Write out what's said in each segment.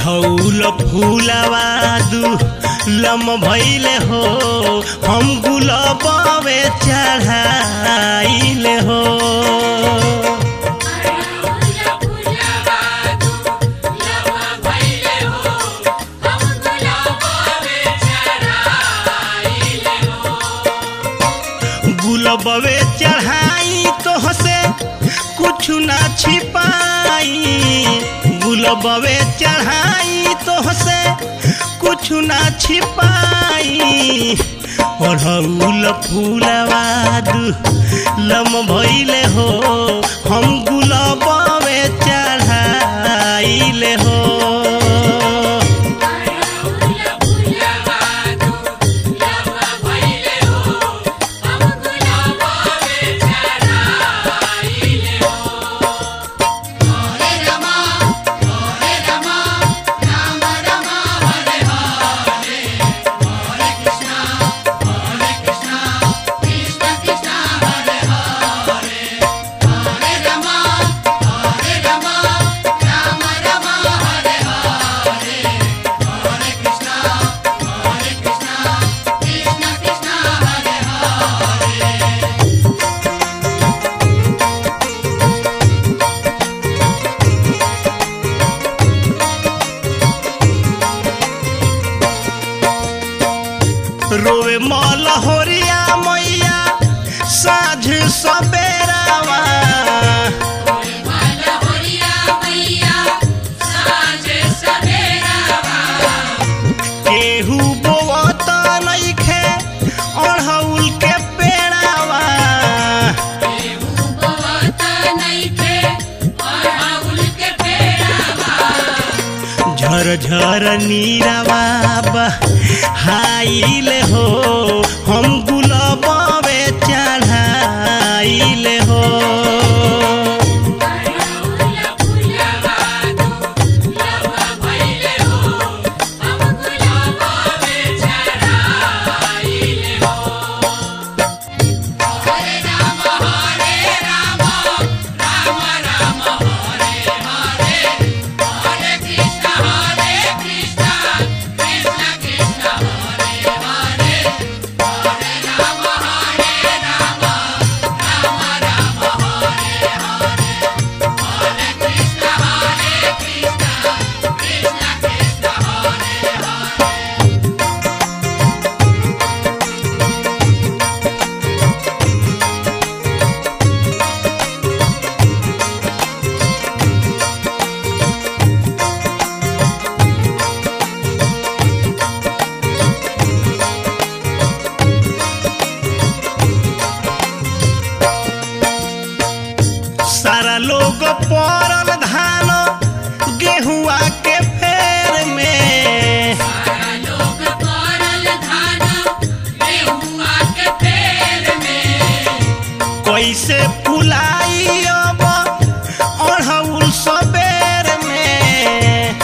अढ़ौल फूलवा दू लम भैले हो हम गुलाबे चढ़ाइले हो गुलबवे चढ़ाई तो हसे कुछ ना छिपाई गुलबवे चढ़ाई तो हसे कुछ ना छिपाई अढ़ौल फूलवा दू लम भैले हो हम गुलबवे चढ़ाइले हो रोवे मौला होरिया मैया साझ सबेरावा केहू बोवत नइखे अढ़ौल के पेड़ावा झर झर नीरावा हाइले हो हम गुलाबे चढ़ाइले हो सारा लोग पड़ल धान गेहुआ के फेर में कैसे फुलाई अब अढ़ौल सबेर में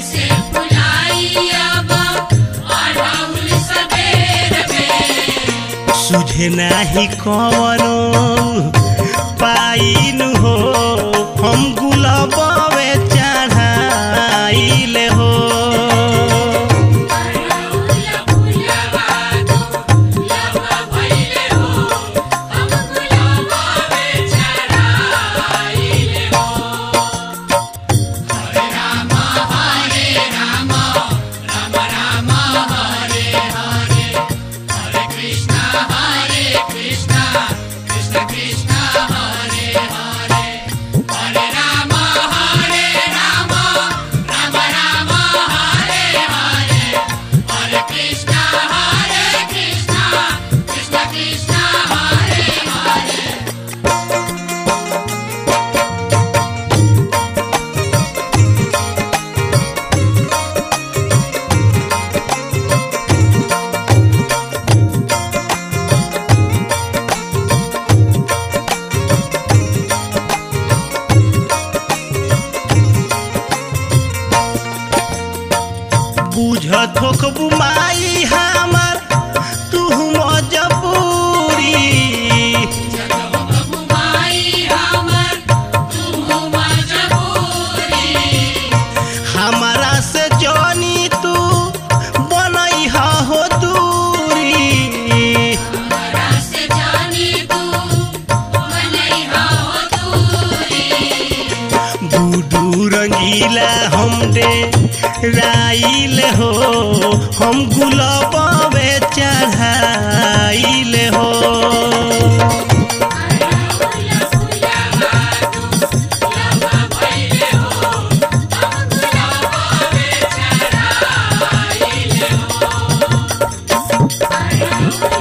सुझे नाही कवनो पाइन हो हम गुलाबे चढ़ाइले हो Hare Rama, रंगीला हम दे राइल हो हम गुलाबे चढ़ाइल हो Thank you.